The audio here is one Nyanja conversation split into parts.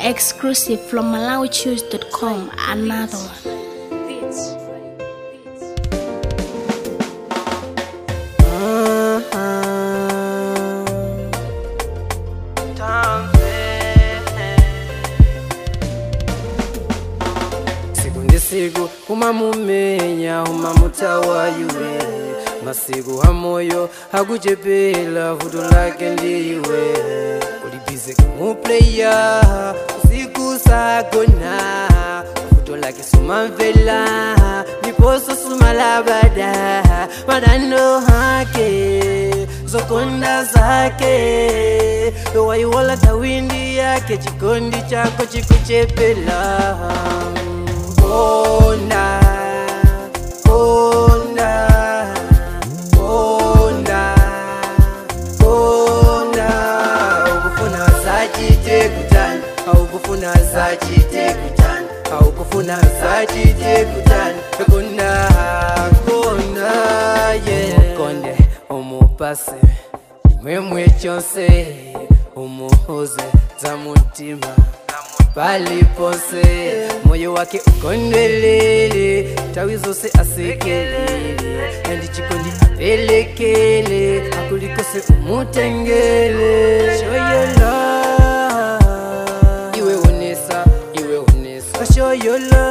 Exclusive from MalawiChoose.com. Another one. siku ndi siku umamumenya umamutawa iwe masiku amoyo akuchepela vuto lake ndiwe ulibize kumupleya usiku sagona vuto lake sumamvela ndiposo sumalabada madando hake zokonda zake waiwala tawindi yake chikondi chako chikuchepela Konda, konda, konda, konda. Ukufuna zachite kutani, aukufuna zachite kutani, aukufuna zachite kutani. Konda, konda, yeah. Konde, umupase, imwemwe chonse, umuhoze za mutima palipose moyo wake ukondwelele tawi zose asekelele andi chikondi apelekele akulikose umutengele shoyola iwe onesa iwe onesa shoyola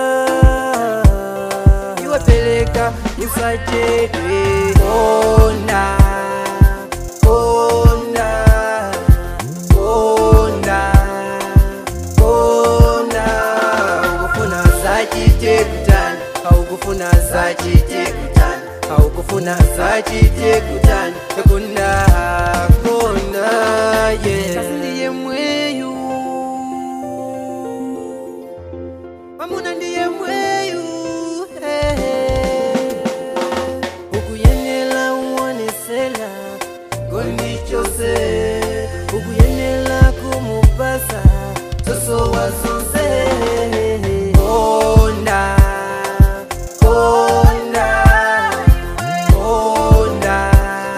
iwe peleka usachedwe konda konda konda konda ukufuna zachite kutani aukufuna zachite kutani aukufuna zachite kutani konda konda ye kasi ndiye mweyu mamuna ndiye mweyu hey, hey. ukuyenela uonesela gondi chose ukuyenela kumupasa soso wazonse konda konda konda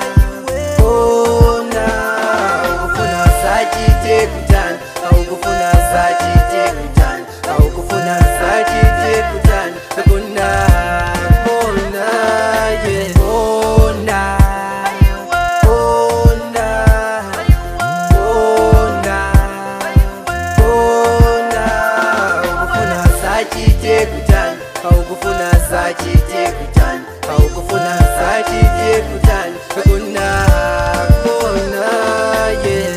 konda ukufuna zachite kutani aukufuna zachite kutani aukufuna zachite kutani konda konda yeah konda konda konda konda ukufuna zachite kutani aukufuna zachite kutani aukufuna zachite kutani konda konda yeah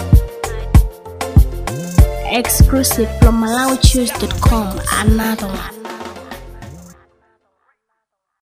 Exclusive from MalawiChoose.com. Another one.